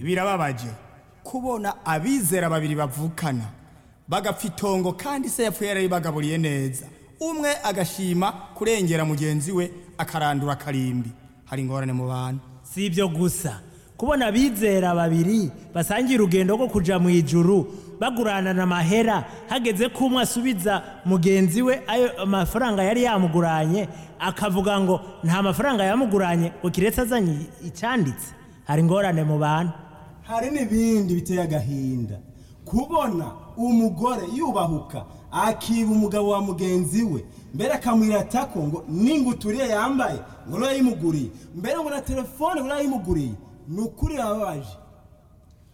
birababaje kubona abizera babiri bavukana bagapfa itongo kandi se yapfuye yarabibagaburiye neza umwe agashima kurengera mugenzi we akarandura akarimbi hari ingorane mu bantu si ibyo gusa kubona abizera babiri basangiye urugendo rwo kuja mu ijuru baguranana amahera hageze ko umwe asubiza mugenzi we ayo amafaranga yari yamuguranye akavuga ngo nta mafaranga yamuguranye ngo kiretse azanye icyanditse hari ingorane mu bantu hari n'ibindi biteye agahinda kubona umugore yubahuka akiba umugabo wa mugenzi we mbere akamwirata ko ngo n'inguturiye yambaye ngo niyo yayimuguriye mbere ngo na telefone ngo niyo yayimuguriye ni ukuri yababaje